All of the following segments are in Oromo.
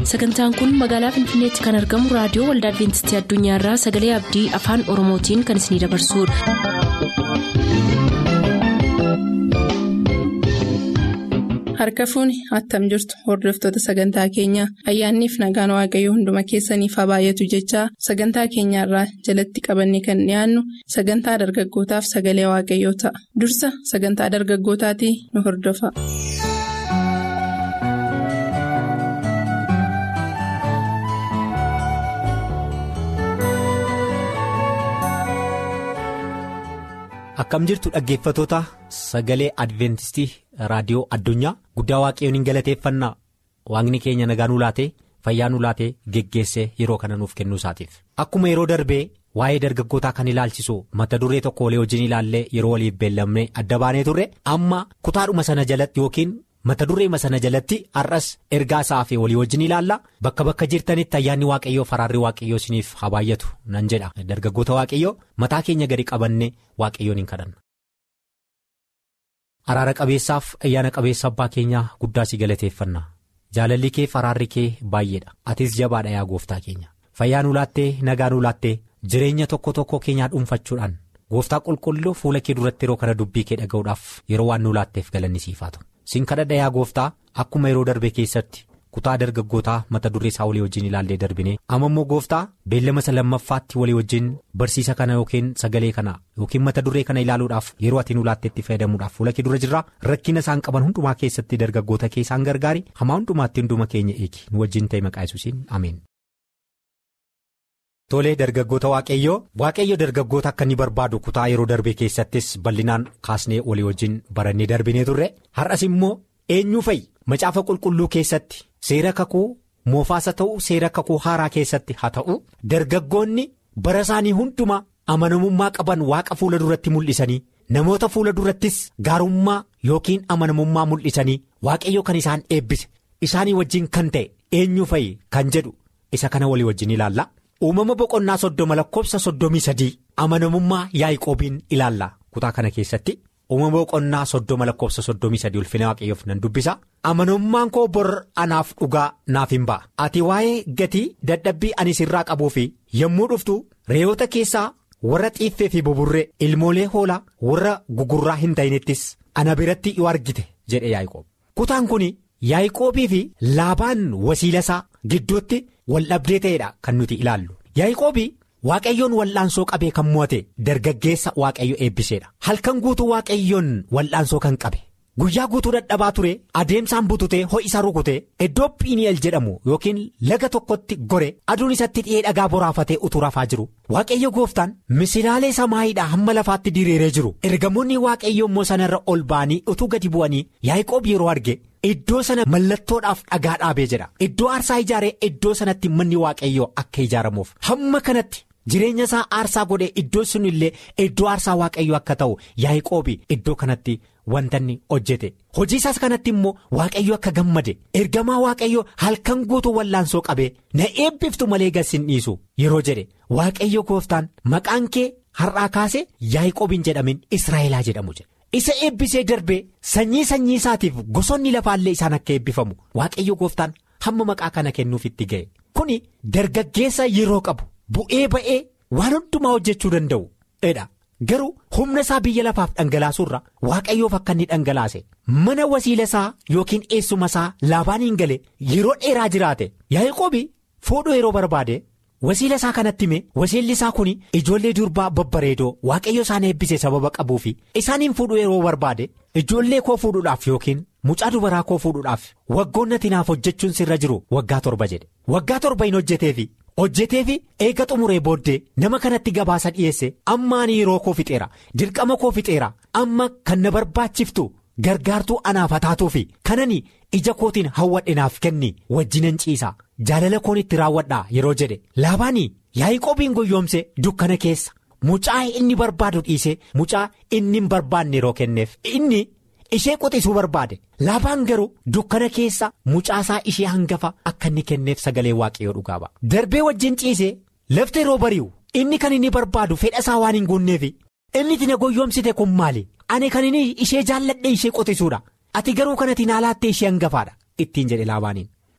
sagantaan kun magaalaa finfinneetti kan argamu raadiyoo waldaa adventistii addunyaarraa sagalee abdii afaan oromootiin kan isinidabarsudha. harka fuuni attam jirtu hordoftoota sagantaa keenyaa ayyaanniif nagaan waaqayyoo hunduma keessaniif haa baay'atu jechaa sagantaa keenyaarraa jalatti qabanne kan dhiyaannu sagantaa dargaggootaaf sagalee waaqayyoo ta'a dursa sagantaa dargaggootaatii nu hordofa. akkam jirtu dhaggeeffatoota sagalee adventistii raadiyoo addunyaa guddaa waaqayyoon hin galateeffannaa waaqni keenya nagaa nu laatee fayyaa nu laatee geggeessee yeroo kana nuuf kennuu isaatiif akkuma yeroo darbee waa'ee dargaggootaa kan ilaalchisu mata duree tokko walii wajjin ilaallee yeroo waliif beellamnee adda baanee turre amma kutaadhuma sana jalatti yookiin mata dureema sana jalatti har'as ergaa isaa fi walii wajjin ilaalla bakka bakka jirtanitti ayyaanni waaqayyoo faraarri waaqayyoo isiniif haa baay'atu nan jedha dargaggoota waaqayyoo mataa keenya gadi qabannee waaqayyoon hin kadhanna. araara qabeessaaf ayyaana qabeessa abbaa keenyaa guddaa si galateeffanna jaalalli kee faraarri kee baay'eedha atis jabaadha yaa gooftaa keenya fayyaa nu laattee nagaa nu laattee jireenya tokko tokko keenyaa dhuunfachuudhaan gooftaa qulqulluu fuula kee duratti yeroo kana dubbii kee dhaga'uudhaaf yeroo waan nu laatteef galanni siif haa ta'u. sin kadhadha yaa gooftaa akkuma yeroo darbe keessatti kutaa dargaggootaa mata duree isaa walii wajjin ilaallee darbine amma immoo gooftaa beellama isa lammaffaatti walii wajjin barsiisa kana yookiin sagalee kana yookiin mata duree kana ilaaluudhaaf yeroo ati nu laatteetti fayyadamuudhaaf fuula kee dura jirraa rakkina isaan qaban hundumaa keessatti dargaggoota kee isaan gargaari hamaa hundumaatti hunduma keenya eegi nu wajjin ta'e maqaa yesuusiin ameen. Tolee dargaggoota waaqayyoo waaqayyo dargaggoota akka inni barbaadu kutaa yeroo darbe keessattis bal'inaan kaasnee walii wajjin barannee darbinee turre har'as immoo eenyuu fa'i macaafa qulqulluu keessatti seera kakuu moofaasa ta'u seera kakuu haaraa keessatti haa ta'u dargaggoonni bara isaanii hundumaa amanamummaa qaban waaqa fuula duratti mul'isanii namoota fuula durattis gaarummaa yookiin amanamummaa mul'isanii waaqayyo kan isaan eebbise isaanii wajjin kan ta'e eenyuu fa'i kan jedhu isa kana walii wajjin ilaalla. uumama boqonnaa soddoma lakkoofsa soddomii sadii amanamummaa yaa'iqoobiin ilaalla kutaa kana keessatti uumama boqonnaa soddoma lakkoofsa soddomii sadii ulfina waaqayyoof nan dubbisa amanamummaan koo bor anaaf dhugaa naaf hin ba'a ati waa'ee gatii dadhabbii ani sirraa qabuu fi yommuu dhuftu re'oota keessaa warra xiiffee fi buburree ilmoolee hoolaa warra gugurraa hin ta'inittis ana biratti yoo argite jedhe yaa'iqoob kutaan kun yaa'iqoobii fi laabaan wasiilasaa gidduutti. waldhabdee ta'eedha kan nuti ilaallu yaa'iqoobii waaqayyoon wal'aansoo qabee kan mo'ate dargaggeessa waaqayyo eebbiseedha halkan guutuu waaqayyoon wal'aansoo kan qabe guyyaa guutuu dadhabaa ture adeemsaan bututee ho'isaa rukutee iddoo piini'el jedhamu yookiin laga tokkotti gore aduun isatti dhi'ee dhagaa boraafatee utuu rafaa jiru waaqayyo gooftaan misilaalee samaayiidhaa hamma lafaatti diriiree jiru ergamoonni waaqayyo immoo sanarra ol ba'anii utuu gadi bu'anii yaa'iqoob yeroo arge. Iddoo sana mallattoodhaaf dhagaa dhaabee jedha iddoo aarsaa ijaaree iddoo sanatti manni waaqayyoo akka ijaaramuuf hamma kanatti jireenya isaa aarsaa godhee iddoo sun illee iddoo aarsaa waaqayyoo akka ta'u yaa'iqoobi iddoo kanatti wantanni hojjete hojii isaas kanatti immoo waaqayyo akka gammade ergamaa waaqayyoo halkan guutuu wallaansoo qabee na eebbiftu malee gassin dhiisu yeroo jedhe waaqayyo gooftaan maqaan kee har'aa kaase yaa'iqoobiin jedhamin israa'elaa jedhamu jedhe. isa eebbisee darbee sanyii sanyii isaatiif gosoonni lafaallee isaan akka eebbifamu waaqayyo gooftaan hamma maqaa kana kennuuf itti ga'e kuni dargaggeessa yeroo qabu bu'ee ba'ee waan hundumaa hojjechuu danda'u dha garuu humna isaa biyya lafaaf dhangalaasuurra waaqayyoof akka inni dhangalaase mana wasiila isaa yookiin eessuma isaa laabaaniin gale yeroo dheeraa jiraate yaa'iqoobi fuudhuu yeroo barbaade. wasiila isaa kanatti hime wasiilli isaa kun ijoollee durbaa babbareedoo waaqayyo isaan eebbise sababa qabuu fi isaaniin fuudhuu yeroo barbaade ijoollee koo fuudhuudhaaf yookiin mucaa dubaraa koo fuudhuudhaaf waggoonnati naaf hojjechuun sirra jiru waggaa torba jedhe waggaa torba hin hojjeteefi hojjeteefi eega xumuree booddee nama kanatti gabaasa dhiyeesse amma ani yeroo koo fixeera dirqama koo fixeera amma kan na barbaachiftu. gargaartuu anaaf hataatuu fi kanani ija kootiin hawwadhe naaf kenni wajjinan ciisa jaalala koon itti raawwadhaa yeroo jedhe laabaanii yaa'iqoobiin guyyoomse dukkana keessa mucaa inni barbaadu dhiisee mucaa inni hin barbaanne yeroo kenneef inni ishee quxisuu barbaade laabaan garuu dukkana keessa mucaasaa ishee hangafa akka inni kenneef sagalee waaqayyoo dhugaa ba'a darbee wajjin ciisee lafti yeroo bari'u inni kan inni barbaadu fedha isaa waan hin guunneef inni itti na guyyoomsite kun maali ani kan inni ishee jaalladhe ishee qotisuudha ati garuu kanatti naalaattee ishee hangafaadha ittiin jedhe laabaaniin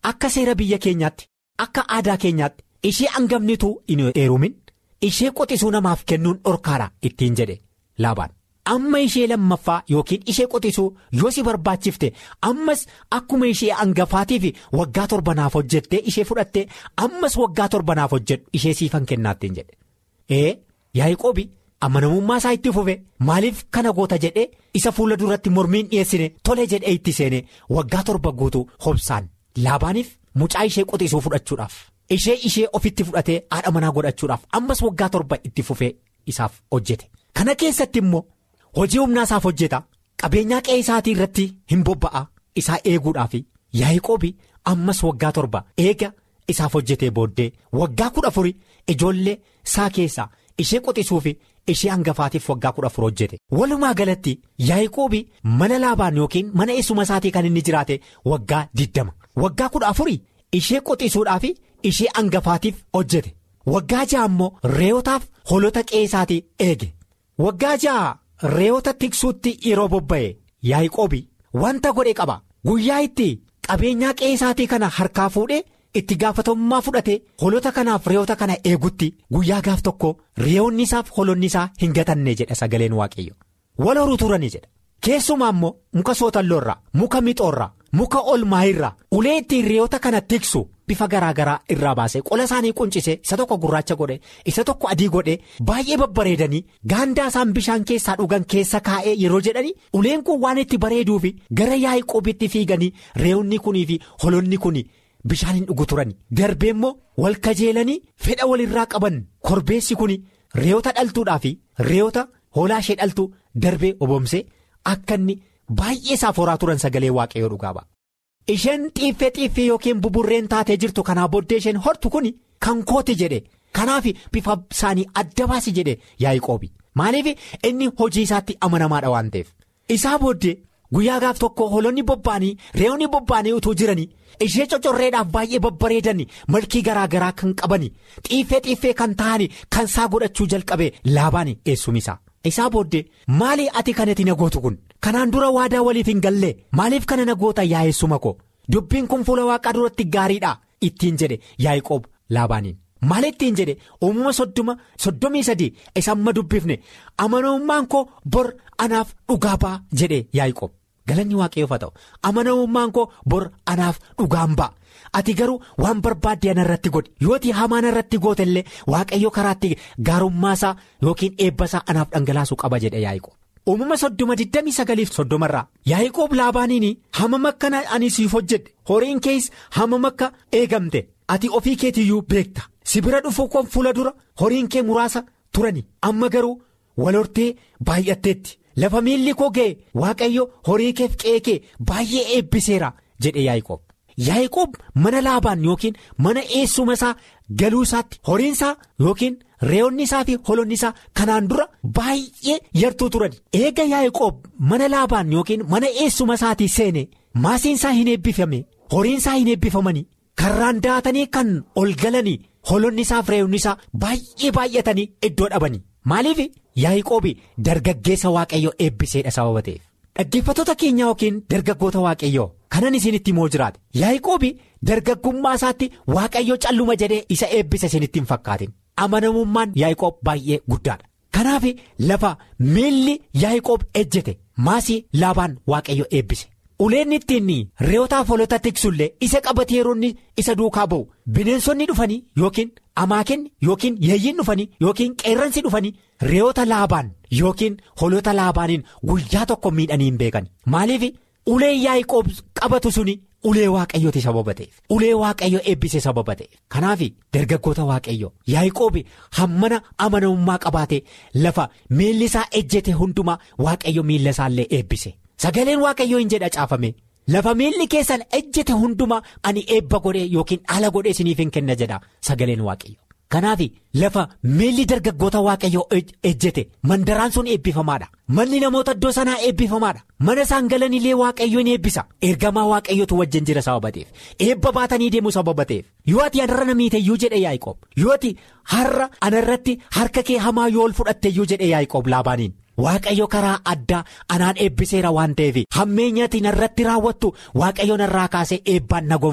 akka seera biyya keenyaatti akka aadaa keenyaatti ishee hangafnitu hin heerumin ishee qotisuu namaaf kennuun dhorkaadha ittiin jedhe laabaan. amma ishee lammaffaa yookiin ishee qotisuu yoo si barbaachifte ammas akkuma ishee hangafaatiif waggaa torbanaaf hojjettee ishee fudhattee ammas waggaa torbanaaf hojjedhu ishee siifan kennaattiin jedhe ee yaa'ii amanamummaa isaa itti fufe maaliif kana goota jedhee isa fuula duratti mormiin dhiyeessine tole jedhee itti seene waggaa torba guutuu hobsaan laabaaniif mucaa ishee qotisuu fudhachuudhaaf ishee ishee ofitti fudhatee haadha manaa godhachuudhaaf ammas waggaa torba itti fufee isaaf hojjete kana keessatti immoo. hojii humnaa isaaf hojjeta qabeenyaa qe'ee isaatii irratti hin bobba'a isaa eeguudhaaf yaa'ii ammas waggaa torba eega isaaf hojjetee booddee waggaa kudha afuri ijoollee isaa keessaa ishee qotisuu fi ishee hangafaatiif waggaa kudha afur hojjete walumaa galatti yaa'ii mana laabaan yookiin mana eessuma isaatii kan inni jiraate waggaa diddama waggaa kudha afurii ishee qotisuudhaaf ishee hangafaatiif hojjete waggaa ja'a immoo reeyotaaf holota qe'ee isaatii eege waggaa ja'a. reeyoota tiksuutti yeroo bobba'e yaa'ii wanta godhe qaba guyyaa itti qabeenyaa qe'ee isaatii kana harkaa fuudhee itti gaafatamummaa fudhate holota kanaaf reeyoota kana eegutti guyyaa gaaf tokko reeyoonni isaaf holonni isaa hin gatanne jedha sagaleen waaqayyo wal horuu turanii jedha keessumaa immoo muka sootalloorraa muka mixoorraa muka olmaayirraa ulee ittiin reeyoota kana tiksu bifa garaa garaa irraa baasee qola isaanii quncise isa tokko gurraacha godhe isa tokko adii godhe baay'ee babbareedanii gaandaa isaan bishaan keessaa dhugan keessa kaa'ee yeroo jedhanii uleen kun waan itti bareeduufi gara yaa'ii fiiganii reeyoonni kunii fi holonni kun bishaan hin dhugu turani darbee immoo wal kajeelanii fedha walirraa qaban korbeessi kun reeyoota dhaltuudhaa fi reeyoota hoolaa ishee dhaltuu darbee obomsee akka inni baay'ee isaaf horaa turan sagalee waaqayyoo dhugaa ba'a. isheen xiiffee xiiffee yookiin buburreen taatee jirtu kanaa booddee isheen hortu kun kan kooti jedhe kanaaf bifa isaanii adda baasi jedhe yaa'ii maaliif inni hojii isaatti amanamaadha waan ta'eef isaa booddee guyyaa gaaf tokko holonni bobba'anii reeyoonni bobba'anii utuu jiranii ishee cocorreedhaaf baay'ee babbareedanii malkii garaa garaa kan qabanii xiiffee xiiffee kan ta'anii kan isaa godhachuu jalqabe laabaan eessumisaa. isaa booddee maali ati kanatti na gootu kun kanaan dura waadaa waliif hin gallee maaliif kana na goota yaa'essuma ko dubbiin kun fuula waaqaa duratti gaariidha ittiin jedhe yaa'ii laabaaniin maal ittiin jedhe uumama soddoma soddomii sadii isa amma dubbifne amanamummaan koo bor anaaf dhugaa ba'a jedhe yaa'ii galanni waaqayyoof haa ta'u amanamummaan koo bor anaaf dhugaan ba'a. ati garuu waan barbaadde ana irratti godhi yooti hamaan irratti goote illee waaqayyo karaatti gaarummaasaa yookiin eebbasaa anaaf dhangalaasuu qaba jedhe yaa'ii uumama soddoma digdamii sagaliif soddomarraa yaa'ii laabaaniin hamam akkana ani siif hojjedhe horiin kees hamam akka eegamte ati ofii keetiyyuu beekta si bira dhufu kun fuula dura horiin kee muraasa turani amma garuu walhortee baay'atteetti lafa miilli koo ga'e waaqayyo horii keef qe'ee kee baay'ee eebbiseera jedhe yaa'ii yaa'ii mana laabaan yookiin mana eessuma isaa galuu isaatti horiin isaa yookiin reeyoonni isaa fi holonni isaa kanaan dura baay'ee yartuu turan eega yaa'ii mana laabaan yookiin mana eessuma isaatii seene maasiin isaa hin eebbifame horiin isaa hin eebbifamanii karraan daatanii kan ol galanii holonni isaa fi reeyoonni isaa baay'ee baay'atanii iddoo dhabanii maaliif yaa'ii dargaggeessa waaqayyo eebbiseedha sababa ta'eef. dhaggeeffattoota keenya yookiin dargaggoota waaqayyoo kanan isinitti moo jiraate yaa'ii dargaggummaa isaatti waaqayyo calluma jedhee isa eebbisa isinitti hin fakkaatin amanamummaan yaa'ii baay'ee guddaadha kanaaf lafa miilli yaa'ii ejjete maasii laabaan waaqayyo eebbise uleen ittiin reeyotaaf holota tiksullee isa qabatee yeroonni isa duukaa ba'u bineensonni dhufanii yookiin amaakinni yookiin yeeyyiin dhufanii yookiin qeerransi dhufanii reeyoota laabaan yookiin holota laabaaniin guyyaa tokko miidhanii hin beekan maaliif ulee yaa'ii qabatu suni ulee waaqayyooti sababa ta'eef ulee waaqayyo eebbise sababa ta'eef kanaaf dargaggoota waaqayyo yaa'ii hammana amanamummaa qabaate lafa miilli isaa ejjete hundumaa waaqayyo miilla isaallee eebbise. sagaleen waaqayyoo hin jedha caafame lafa miilli keessan ejjete hundumaa ani eebba godhee yookiin ala godhee isiniif hin kenna jedha sagaleen waaqayyo kanaaf lafa miilli dargaggoota waaqayyoo ejjete mandaraan sun eebbifamaadha manni namoota iddoo sanaa eebbifamaadha mana isaan galanillee waaqayyo ni eebbisa ergamaa waaqayyootu wajjin jira sababa ta'eef eebba baatanii deemu sababa ta'eef yoo ati anarra namiiteyyuu jedhe yaa'ii yoo ati har'a anarratti harka kee hamaa yoo ol fudhatteyyuu jedhe yaa'ii laabaaniin. Waaqayyo karaa addaa anaan eebbiseera waan ta'eef hammeenyaatiin irratti raawwattu waaqayyo narraa kaasee eebbaan na gonfa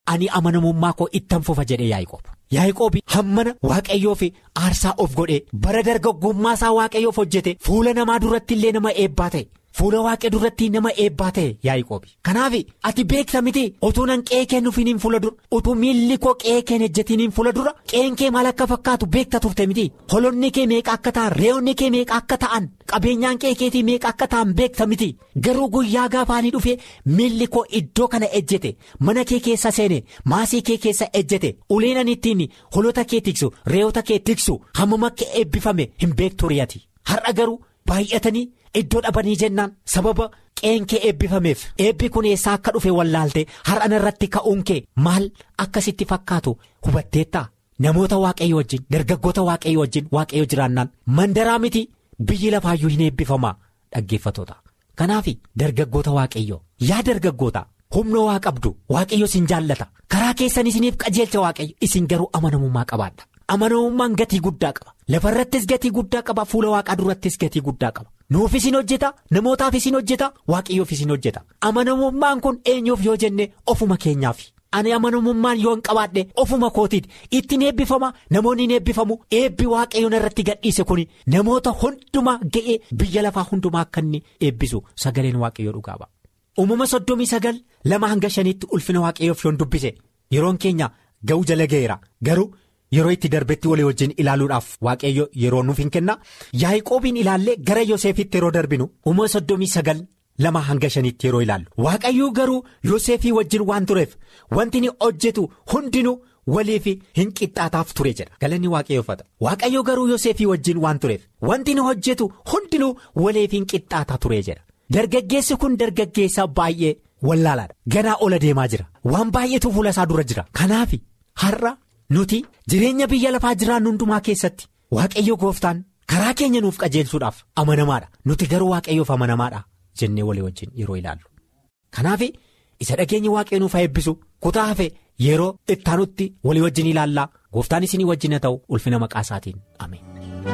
ani amanamummaa koo ittan fufa jedhe Yaaqoob. Yaaqoob hammana waaqayyoof aarsaa of godhee bara dargaggummaa isaa waaqayyoof hojjete fuula namaa duratti illee nama eebbaa ta'e. Fuula waaqee duratti nama eebbaa ta'e Yaaqoob. Kanaaf ati beekta miti utuu nan qe'ee kee nuufiniin fuula dura utuu miilli koo qe'ee kee ejjetiniin fuula dura qe'een kee maal akka fakkaatu beekta turte miti holonni kee meeqa akka ta'an re'oonni kee meeqa akka ta'an qabeenyaan qe'ee keetii meeqa akka ta'an beekta miti garuu guyyaa gaafaanii dhufee miilli koo iddoo kana ejjete mana kee keessa seene maasii kee keessa ejjete uleen ittiin holota kee tiksu re'oota kee tiksu hammam akka eebbifame hin beektu riyati har'a garuu baay'atanii. Iddoo dhabanii jennaan sababa qe'een kee eebbifameef eebbi kun eessaa akka dhufe wallaalte har'ana irratti ka'uun kee maal akkasitti fakkaatu hubatteettaa namoota waaqayyo wajjin dargaggoota waaqayyo wajjin waaqayyo jiraannaan mandaraa miti biyyi lafaayyuu hin eebbifamaa dhaggeeffatoota kanaaf dargaggoota waaqayyo yaa dargaggoota humna waa qabdu waaqayyo isin jaallata karaa keessan isiniif qajeelcha waaqayyo isin garuu amanamummaa qabaadha. amanamummaan gatii guddaa qaba lafarrattis gatii guddaa qaba fuula waaqaa durattis gatii guddaa qaba nuuf isin hojjeta namootaaf isin hojjeta waaqayyoof isin hojjeta amanamummaan kun eenyuuf yoo jenne ofuma keenyaaf ani amanamummaan yoo hin qabaadhe ofuma kootiiti ittiin eebbifama namoonni hin eebbifamu eebbi waaqayyoon irratti gadhiise kun namoota hundumaa ga'ee biyya lafaa hundumaa akka inni eebbisu sagaleen waaqayyoo dhugaaba. uumama soddomii sagal lama hanga shaniitti ulfina waaqayyoof yoon dubbise yeroon keenya ga'uu jala ga'eera garuu. Yeroo itti darbetti walii wajjin ilaaluudhaaf waaqayyo yeroo nuuf hin kenna Yaaqoobiin ilaallee gara Yoosefitti yeroo darbinu uumama soddomii sagal lama hanga shanitti yeroo ilaallu waaqayyo garuu Yoosefii wajjin waan tureef wanti inni hojjetu hundinuu waliif hin qixxaataaf ture jedha galanni waaqayyoofata waaqayyo garuu Yoosefii wajjin waan tureef wanti inni hojjetu hundinuu waliif hin qixxaataa ture jedha dargaggeessi kun dargaggeessa baay'ee wallaalaadha ganaa ola deemaa jira waan baay'eetu fuula isaa dura jira kanaaf har'a. Nuti jireenya biyya lafaa jiraannu hundumaa keessatti waaqayyo gooftaan karaa keenya nuuf qajeelsuudhaaf amanamaadha nuti garuu waaqayyoof amanamaadha jennee walii wajjin yeroo ilaallu. Kanaaf isa dhageenya waaqayyo nuuf eebbisu kutaa hafe yeroo ittaanutti walii wajjin ilaallaa gooftaan isinii wajjin haa ta'u ulfina maqaa isaatiin ameen.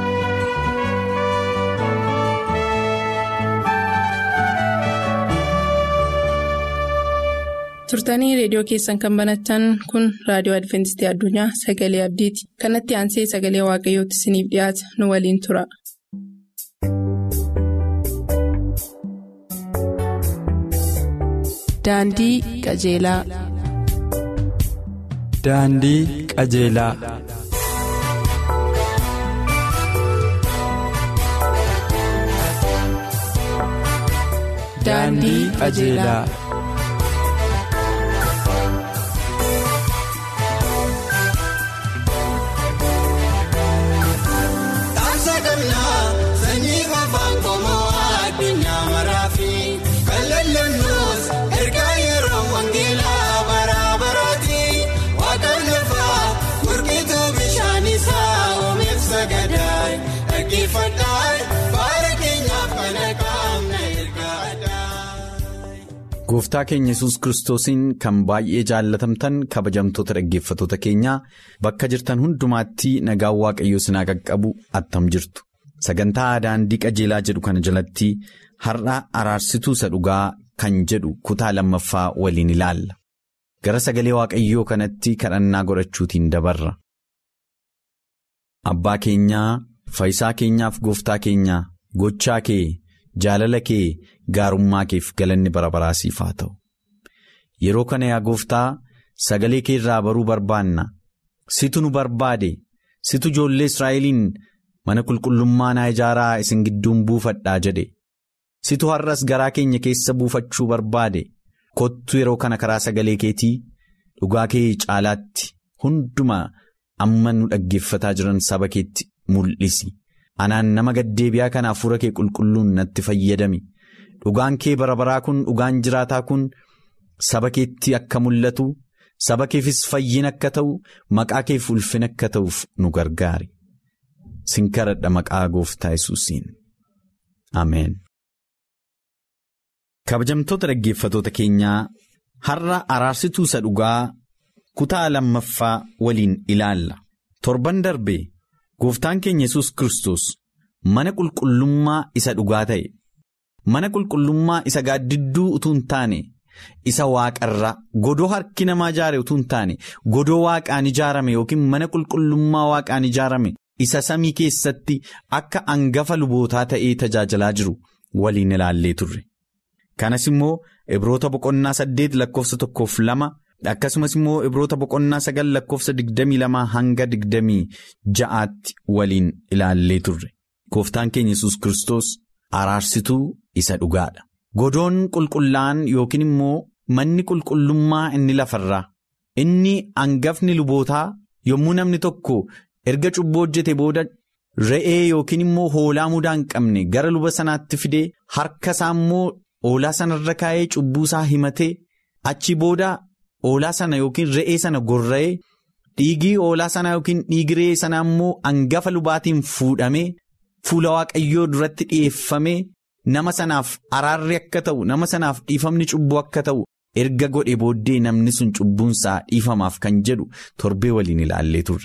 turtanii reediyoo keessan kan banattan kun raadiyoo adventistii addunyaa sagalee abdiiti kanatti aansee sagalee waaqayyootti isiniif dhiyaata nu waliin tura. daandii qajeelaa. daandii qajeelaa. daandii qajeelaa. Gooftaa keenya yesus kiristoosiin kan baay'ee jaallatamtan kabajamtoota dhaggeeffatoota keenyaa bakka jirtan hundumaatti nagaan waaqayyoo sinaa qaqqabu attam jirtu. Sagantaa daandii qajeelaa jedhu kana jalatti har'a araarsituu isa dhugaa kan jedhu kutaa lammaffaa waliin ilaalla. Gara sagalee waaqayyoo kanatti kadhannaa godhachuutiin dabarra. Abbaa keenyaa fayyisaa keenyaaf gooftaa keenyaa gochaa kee. Jaalala kee gaarummaa keef galanni bara baraa siif haa ta'u yeroo kana yaa gooftaa sagalee kee irraa baruu barbaanna situ nu barbaade situ ijoollee Israa'eliin mana qulqullummaa naa ijaaraa isin gidduun buufadhaa jedhe situ har'as garaa keenya keessa buufachuu barbaade kottu yeroo kana karaa sagalee keetii dhugaa kee caalaatti hunduma amma nu dhaggeeffataa jiran saba keetti mul'isi. anaan nama gaddeebi'aa kana hafuura kee qulqulluun natti fayyadami dhugaan kee bara baraa kun dhugaan jiraataa kun saba keetti akka mul'atu saba keefis fayyin akka ta'u maqaa keef ulfin akka ta'uuf nu gargaari sin kadhadha maqaa gooftaa yesuusiin ameen. kabajamtoota dhaggeeffatoota keenyaa har'a araarsituu isa dhugaa kutaa lammaffaa waliin ilaalla torban darbe. Gooftaan keenya yesus Kiristoos mana qulqullummaa isa dhugaa ta'e mana qulqullummaa isa gaaddidduu utuu hin taane isa waaqarraa godoo harki namaa ijaare utuu hin taane godoo waaqaan ijaarame yookiin mana qulqullummaa waaqaan ijaarame isa samii keessatti akka hangafa lubootaa ta'ee tajaajilaa jiru waliin ilaallee turre. Kanas immoo Ibroota boqonnaa saddeet lakkoofsa tokkoof lama akkasumas immoo Ibroota boqonnaa sagal lakkoofsa digdamii lamaa hanga digdamii ja'aatti waliin ilaallee turre. Gooftaan keenya yesus Kiristoos araarsituu isa dhugaadha. Godoon qulqullaa'an yookiin immoo manni qulqullummaa inni lafarraa inni hangafni lubootaa yommuu namni tokko erga cubbuu hojjete booda re'ee yookiin immoo hoolaa mudaa hin qabne gara luba sanaatti fidee harka isaa immoo hoolaa sanarra kaa'ee cubbuu isaa himatee achi booda hoolaa sana yookiin re'ee sana gorra'ee dhiigii hoolaa sana yookiin dhiigi re'ee sana immoo hangafa lubaatiin fuudhamee fuula waaqayyoo duratti dhi'eeffamee. Nama sanaaf araarri akka ta'u nama sanaaf dhiifamni cubbuu akka ta'u erga godhe booddee namni sun cubbuunsaa dhiifamaaf kan jedhu torbee waliin ilaallee turre.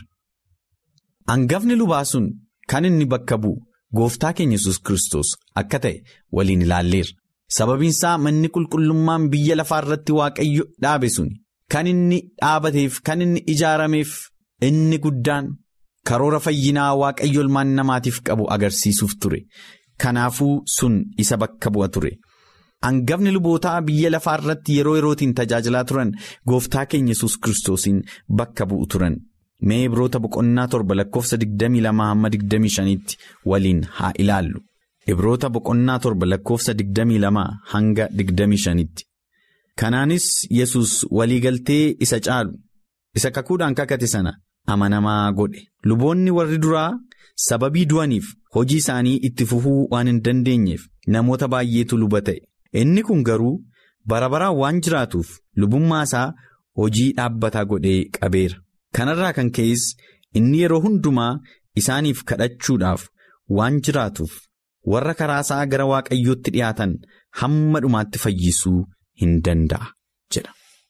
Hangafni lubaa sun kan inni bakka bu'u gooftaa keenya yesus Kiristoos akka ta'e waliin ilaalleerra. Sababiinsaa manni qulqullummaan biyya lafaa irratti waaqayyo dhaabe sun kan inni dhaabateef kan inni ijaarameef inni guddaan karoora fayyinaa waaqayyo ilmaan namaatiif qabu agarsiisuuf ture. Kanaafuu sun isa bakka bu'a ture. Hangafni lubootaa biyya lafaa irratti yeroo yerootiin tajaajilaa turan gooftaa keenya yesus Kiristoosiin bakka bu'u turan. Mee Ibroota boqonnaa torba lakkoofsa 22 hamma 25tti waliin haa ilaallu. Ibroota boqonnaa torba lakkoofsa 22 hanga 25tti. Kanaanis yesus waliigaltee isa caalu isa kakuudhaan kakate sana amanamaa godhe. Luboonni warri duraa. Sababii du'aniif hojii isaanii itti fufuu waan hin dandeenyeef namoota baay'eetu luba ta'e. Inni kun garuu bara baraan waan jiraatuuf lubummaa isaa hojii dhaabbataa godhee qabeera. Kanarraa kan ka'es inni yeroo hundumaa isaaniif kadhachuudhaaf waan jiraatuuf warra karaa isaa gara waaqayyootti dhiyaatan hamma dhumaatti fayyisuu hin danda'a jedha.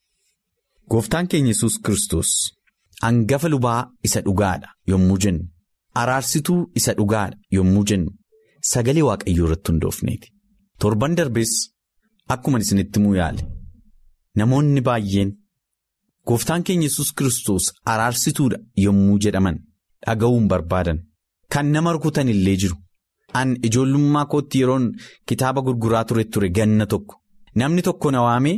Gooftaan keenya yesus Kiristoos hangafa lubaa isa dhugaadha yommuu jennu. Araarsituu isa dhugaadha yommuu jennu sagalee waaqayyoo irratti hundoofneeti. Torban darbees akkuma isinitti himuu yaale namoonni baay'een gooftaan keenya yesus Kiristoos araarsituudha yommuu jedhaman dhaga'uun barbaadan kan nama rukutan illee jiru. An ijoollummaa kootti yeroon kitaaba gurguraa ture ture ganna tokko namni tokko na waamee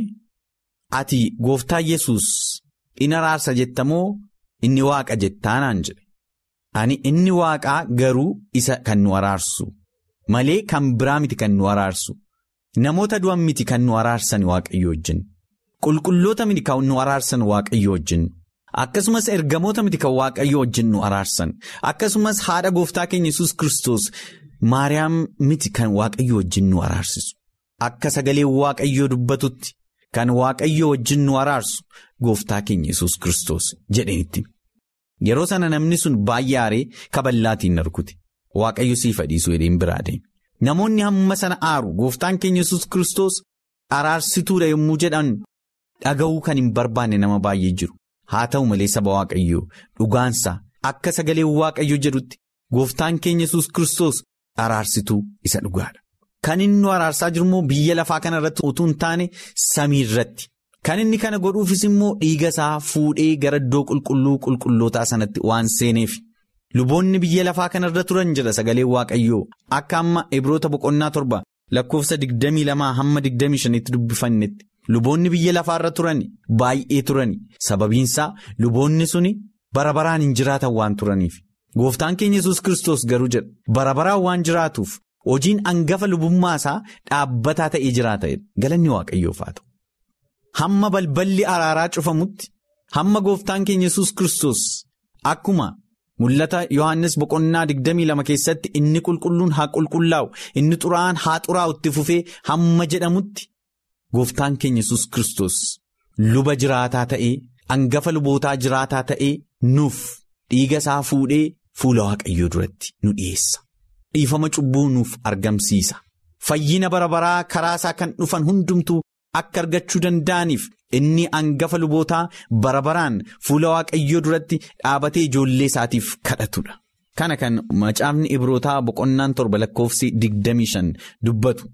ati gooftaa yesus in araarsa jettamoo inni waaqa jettaa naan jedhe. Ani inni waaqaa garuu isa kan nu araarsu malee kan biraa miti kan nu araarsu namoota du'an miti kan nu araarsan waaqayyo wajjin qulqulloota miti kan nu araarsan waaqayyo wajjin akkasumas ergamoota miti kan waaqayyo wajjin nu araarsan akkasumas haadha gooftaa keenya yesus Kiristoos maariyaam miti kan waaqayyo wajjin nu araarsisu akka sagalee waaqayyoo dubbatutti kan waaqayyo wajjin nu araarsu gooftaa keenya yesus Kiristoos jedhanitti. Yeroo sana namni sun baay'ee aaree kaballaatiin rukute waaqayyo siif dhiisuu jedheen biraa deeme. Namoonni hamma sana aaru gooftaan keenya yesus Kiristoos araarsituudha yommuu jedhan dhaga'uu kan hin barbaanne nama baay'ee jiru. Haa ta'u malee saba waaqayyoo dhugaansaa akka sagalee waaqayyo jedhutti gooftaan keenya yesus Kiristoos araarsituu isa dhugaadha. Kan inni nu araarsaa jiru immoo biyya lafaa kana irratti utuu hin taane samii irratti. Kan inni kana godhuufis immoo dhiiga isaa fuudhee gara iddoo qulqulluu qulqullootaa sanatti waan seeneef luboonni biyya lafaa kanarra turan jedha sagalee waaqayyoo akka amma ibroota boqonnaa torba lakkoofsa 22 hamma 25tti dubbifannetti luboonni biyya lafaarra turan baay'ee turan sababiinsaa luboonni suni bara baraan hin jiraatan waan turaniif gooftaan keenya yesus Kiristoos garuu jedha bara baraan waan jiraatuuf hojiin hangafa lubummaa isaa dhaabbataa ta'ee jiraata galanni waaqayyoof haa ta'u. Hamma balballi araaraa cufamutti hamma gooftaan keenya yesus Kiristoos akkuma mul'ata Yohaannis boqonnaa 22 keessatti inni qulqulluun haa qulqullaa'u inni xuraa'aan haa xuraa'u itti fufee hamma jedhamutti gooftaan keenya yesus Kiristoos luba jiraataa ta'ee hangafa lubootaa jiraataa ta'ee nuuf dhiiga isaa fuudhee fuula waaqayyoo duratti nu dhiyeessa. Dhiifama cubbuu nuuf argamsiisa. Fayyina bara baraa karaa isaa kan dhufan hundumtuu. Akka argachuu danda'aniif inni hangafa lubootaa bara baraan fuula waaqayyoo duratti dhaabatee ijoollee isaatiif kadhatudha. Kana kan macaafni ibrootaa boqonnaan torba lakkoofsi 25 dubbatu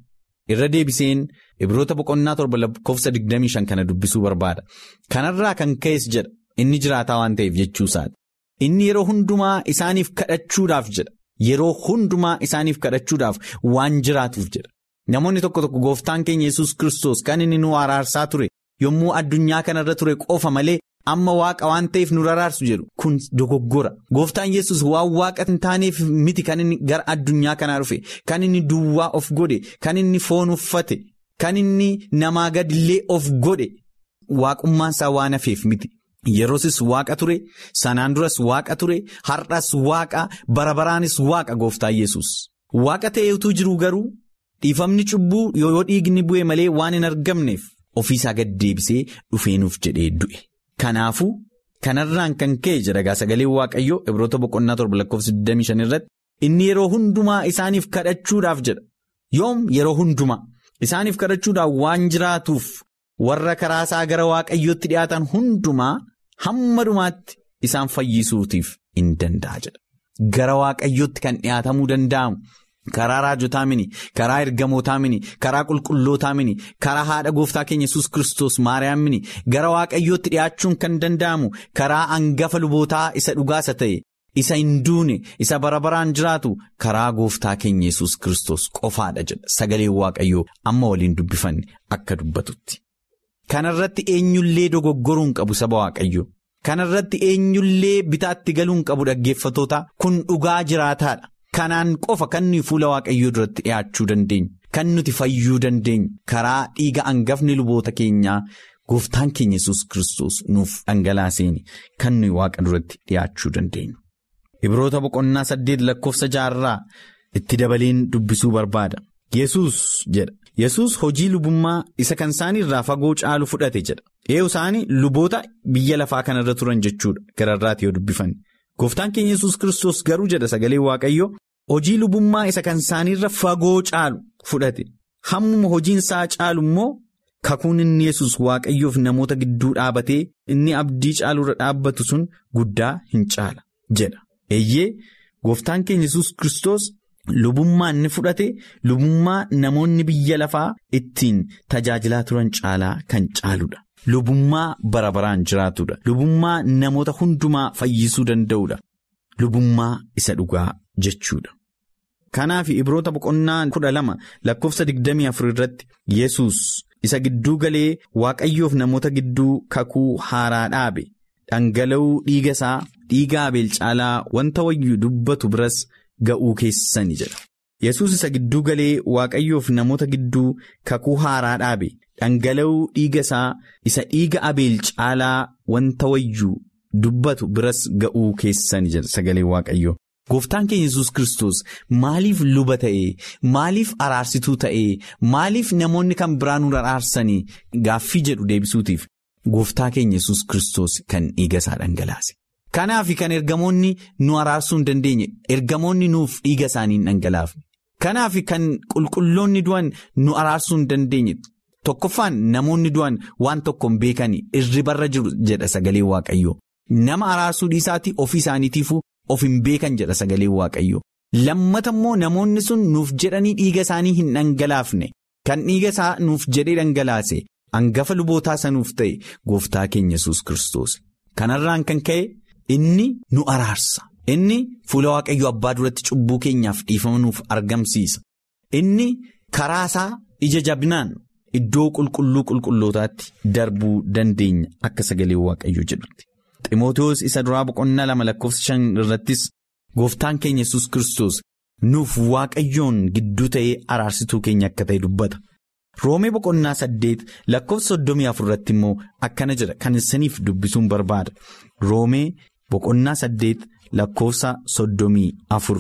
irra deebiseen ibroota boqonnaa torba lakkoofsa 25 kana dubbisuu barbaada. Kanarraa kan ka'es jedha inni jiraataa waan ta'eef jechuusaati. Inni yeroo hundumaa isaaniif kadhachuudhaaf jedha. Yeroo hundumaa isaaniif kadhachuudhaaf waan jiraatuuf jedha. Namoonni tokko tokko gooftaan keenya yesus Kiristoos kan inni nu araarsaa ture yommuu addunyaa kanarra ture qofa malee amma waaqa waan ta'eef nu araarsu jedhu kun dogoggora. Gooftaan yesus waan waaqa hin taaneef miti kan inni gara addunyaa kanaa dhufe kan inni duwwaa of godhe kan inni foon uffate kan inni namaa gadillee of godhe waaqummaansaa waan hafeef miti. Yeroosis waaqa ture sanaan duras waaqa ture har'as waaqa bara baraanis waaqa gooftaan yesus waaqa ta'eetu jiru garuu dhiifamni cubbuu yoo dhiigni bu'e malee waan hin argamneef ofiisaa gad deebisee dhufeenuuf jedhee du'e. Kanaafuu kanarraan kan ka'e jedha sagalee waaqayyoo ibroota boqonnaa torba lakkoofsa 25 irratti inni yeroo hundumaa isaaniif kadhachuudhaaf jedha yoom yeroo hundumaa isaaniif kadhachuudhaaf waan jiraatuuf warra karaa isaa gara waaqayyootti dhiyaatan hundumaa. Hamma dhumaatti isaan fayyisuutiif in danda'a jedha. Gara waaqayyootti kan dhiyaatamuu danda'amu karaa raajotaa mini, karaa ergamootaa mini, karaa qulqullootaa mini, karaa haadha gooftaa keenya yesus Kiristoos Maariyaam mini, gara waaqayyootti dhiyaachuun kan danda'amu karaa hangafa lubootaa isa dhugaasa ta'e, isa hin duune, isa bara baraan jiraatu karaa gooftaa keenya yesus Kiristoos qofaadha jedha. Sagaleen waaqayyoo amma waliin dubbifanne akka dubbatutti. Kanarratti eenyullee dogoggoruu hin qabu saba waaqayyoo. Kanarratti eenyullee bitaatti galuu hin qabu dhaggeeffatoota kun dhugaa jiraataadha. Kanaan qofa kan nuyi fuula waaqayyoo duratti dhiyaachuu dandeenya. Kan nuti fayyuu dandeenya. Karaa dhiiga hangafni luboota keenyaa gooftaan keenya yesus Kiristoos nuuf dhangalaaseen kan nuyi waaqa duratti dhiyaachuu dandeenya. Ibroota boqonnaa saddeet lakkoofsa jaarraa itti dabaleen dubbisuu barbaada. Yesus jedha. Yesus hojii lubummaa isa kan isaanii irraa fagoo caalu fudhate jedha. Eeyyuu isaanii luboota biyya lafaa kanarra turan jechuudha gararraati yoo dubbifanne. Gooftaan keenya yesus Kiristoos garuu jedha sagalee Waaqayyoo hojii lubummaa isa kan isaaniirra fagoo caalu fudhate. Hammuma hojiin isaa caalu immoo kakuun inni yesus Waaqayyoof namoota gidduu dhaabatee inni abdii caalurra dhaabbatu sun guddaa hin caala jedha. Eeyyee gooftaan keenya yesus Kiristoos. Lubummaa inni fudhate lubummaa namoonni biyya lafaa ittiin tajaajilaa turan caalaa kan caaludha. Lubummaa bara baraan jiraatudha. Lubummaa namoota hundumaa fayyisuu danda'udha. Lubummaa isa dhugaa jechuudha. Kanaaf ibroota boqonnaa kudha lama lakkoofsa digdamii afur irratti Yesus isa gidduu galee waaqayyoof namoota gidduu kakuu haaraa dhaabe dhangala'uu dhiiga isaa dhiiga abeel caalaa wanta wayyuu dubbatu biras. Ga'uu keessani jedha. Yesus isa gidduu galee waaqayyoof namoota gidduu kakuu haaraa dhaabe dhangala'uu dhiiga isaa isa dhiiga abeel caalaa wanta wayyuu dubbatu biras ga'uu keessani jedha sagalee waaqayyoo. Gooftaan keenya yesus Kiristoos maaliif luba ta'ee maaliif araarsituu ta'ee maaliif namoonni kan biraa nu araarsanii gaaffii jedhu deebisuutiif gooftaa keenya yesus Kiristoos kan dhiiga isaa dhangalaase. Kanaaf kan ergamoonni nu araarsuu hin dandeenye ergamoonni nuuf dhiiga isaanii hin dhangalaafne. Kanaaf kan qulqulloonni du'an nu araarsuu hin dandeenye tokkoffaan namoonni du'an waan tokko hin beekanii irribarra jiru jedha sagalee waaqayyoo. Nama araarsuu dhiisaatii ofii isaaniitiifuu of hin beekan jedha sagalee waaqayyoo. Lammata immoo namoonni sun nuuf jedhanii dhiiga isaanii hin dhangalaafne kan dhiiga isaa nuuf jedhee dhangalaase hangafa lubootaa sanuuf ta'e gooftaa keenya yesus Kiristoos. Kanarraan kan ka'e. Inni nu araarsa. Inni fuula waaqayyoo abbaa duratti cubbuu keenyaaf dhiifama nuuf argamsiisa. Inni karaa isaa ija jabinaan iddoo qulqulluu qulqullootaatti darbuu dandeenya akka sagalee waaqayyoo jedhutti. Ximootoos isa duraa boqonnaa lama lakkoofsa shan irrattis gooftaan keenya yesus Kiristoos nuuf waaqayyoon gidduu ta'ee araarsituu keenya akka ta'e dubbata. Roomee boqonnaa saddeet lakkoofsa soddomii afur irratti immoo akkana jedha kan isiniif dubbisuun barbaada. Roomee boqonnaa saddeet lakkoofsa soddomii afur.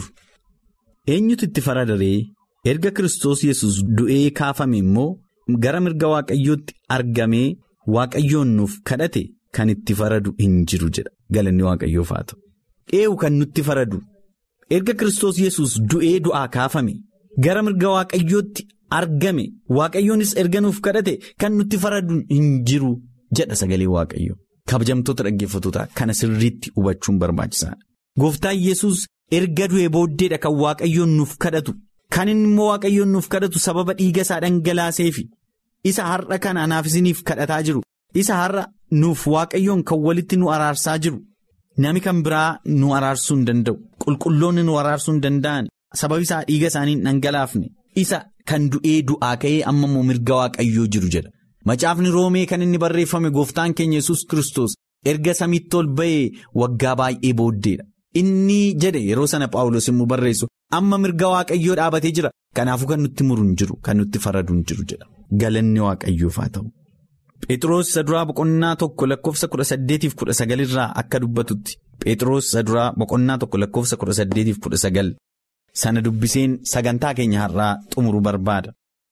Eenyutu itti faradaree erga Kiristoos yesus du'ee kaafame immoo gara mirga waaqayyootti argamee waaqayyoon nuuf kadhate kan itti faradu hin jiru jedha galanni waaqayyoof haa ta'u. Eewu kan nutti faradu erga Kiristoos yesus du'ee du'aa kaafame gara mirga waaqayyootti. argame waaqayyoonis erga nuuf kadhate kan nutti faradu hin jiru jedha sagalee waaqayyo kabajamtoota dhaggeeffatoota kana sirriitti hubachuun barbaachisaadha. Gooftaan yesus erga du'ee booddeedha kan waaqayyoon nuuf kadhatu kan inni immoo waaqayyoon nuuf kadhatu sababa dhiiga isaa dhangalaaseefi isa har'a kana anaaf isiniif kadhataa jiru isa har'a nuuf waaqayyoon kan walitti nu araarsaa jiru nami kan biraa nu araarsuu hin danda'u qulqulloonni nu araarsuu hin danda'an sababi isaa dhiiga isaanii hin dhangalaafne isa kan du'ee du'aa ka'ee amma immoo mirga waaqayyoo jiru jedha macaafni roomee kan inni barreeffame gooftaan keenya yesus kristos erga samiitti ol ba'ee waggaa baay'ee booddeedha. Inni jedhe yeroo sana Paawulos immoo barreessu amma mirga waaqayyoo dhaabatee jira kanaafuu kan nutti muru hin jiru kan nutti faradu hin jiru jedha galanni waaqayyoof haa ta'u. Phexros isa duraa boqonnaa tokko lakkoofsa kudha saddeetiif kudha sagalirraa akka dubbatutti Phexros isa duraa boqonnaa tokko lakkoofsa kudha saddeetiif kudha sagal sana dubbiseen sagantaa keenya har'aa xumuru barbaada.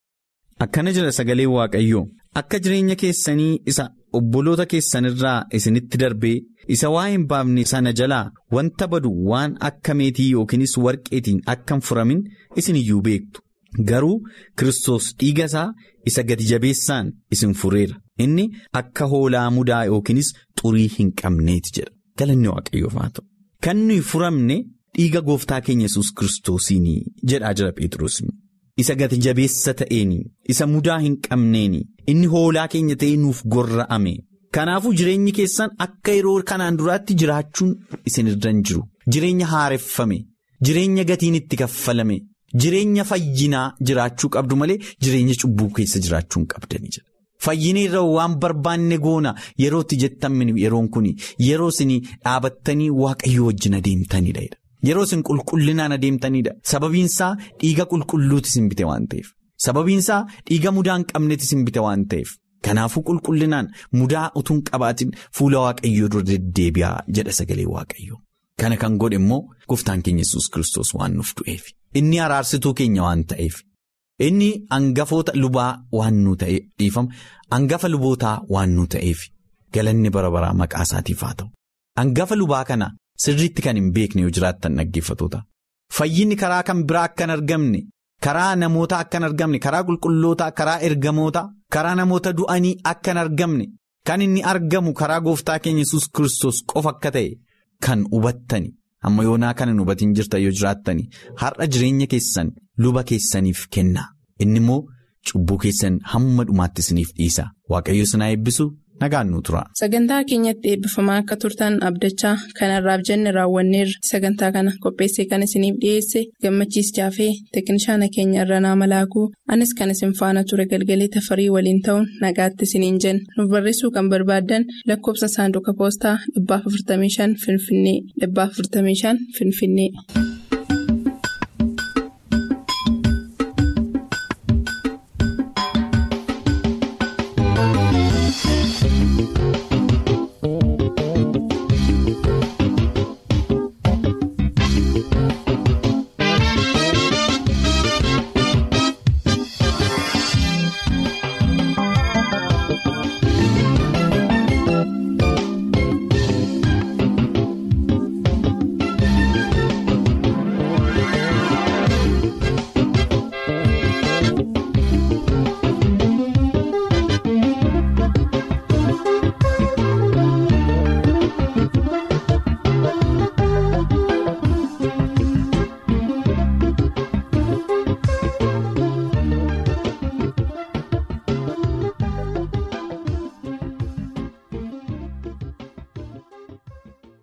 Akkana jira sagalee waaqayyoo akka jireenya keessanii isa obboloota keessanirraa isinitti darbee isa waa hin baafne sana jalaa wanta badu waan akka meetii yookiinis warqeetiin akka hin furamin isin iyyuu beektu garuu Kiristoos dhiiga isaa isa gati jabeessaan isin fureera inni akka hoolaa mudaa yookiinis xurii hin qabneeti jedha galanni waaqayyoof haa ta'u kan nuyi furamne dhiiga gooftaa keenya yesus kiristoosiini jedhaa jira Pheexroos. Isa gati jabeessa ta'een isa mudaa hin qabneen inni hoolaa keenya ta'ee nuuf gorra'ame kanaafuu jireenyi keessan akka yeroo kanaan duraatti jiraachuun isin irra hin jiru jireenya haareffame jireenya gatiin itti kaffalame jireenya fayyinaa jiraachuu qabdu malee jireenya cubbuu keessa jiraachuu hin qabdanii jira. Fayyina irra waan barbaanne goona yerootti jettan yeroon kun yeroo isin dhaabattanii waaqayyo wajjin adeemtanidha. Yeroo isin qulqullinaan adeemtanidha. Sababiin isaa dhiiga qulqulluuti isin bite waan ta'eef. Sababiin isaa dhiiga mudaa hin qabneeti isin bite waan ta'eef. Kanaafuu qulqullinaan mudaa utuu hin qabaatin fuula waaqayyoo dura deddeebi'aa jedha sagalee waaqayyoo. Kana kan godhe immoo gooftaan keenya yesus kiristoos waan nuuf du'eef. Inni araarsituu keenya waan ta'eef. Inni hangafoota lubaa waan nu ta'e dhiifama. Hangafa lubootaa waan nu ta'eef. Galanni bara baraa maqaa isaatiif haa ta'u. Hangafa lubaa kana. Sirriitti kan hin beekne yoo jiraattan dhaggeeffatoota. Fayyinni karaa kan biraa akka hin argamne, karaa namoota akka hin argamne, karaa qulqullootaa, karaa ergamoota, karaa namoota du'anii akka hin argamne, kan inni argamu karaa gooftaa keenya yesus kiristoos qofa akka ta'e kan hubattani. Amma yoonaa kan hin hubatiin jirtan yoo jiraattani har'a jireenya keessan luba keessaniif kenna. Inni immoo cubbuu keessan hamma dhumaatti isiniif dhiisa. Waaqayyo sinaa eebbisu. nagaan nu tura. Sagantaa keenyatti eebbifamaa akka turtan abdachaa kanarraaf jenne raawwanneerra sagantaa kana qopheessee kan isiniif dhiyeesse gammachiis jaafee teeknishaana keenya irra naa malaakuu anis kan isin faana ture galgalee tafarii waliin ta'uun nagaatti isiniin jenna nuuf barreessuu kan barbaaddan lakkoofsa saanduqa poostaa 455 finfinnee 455 finfinnee.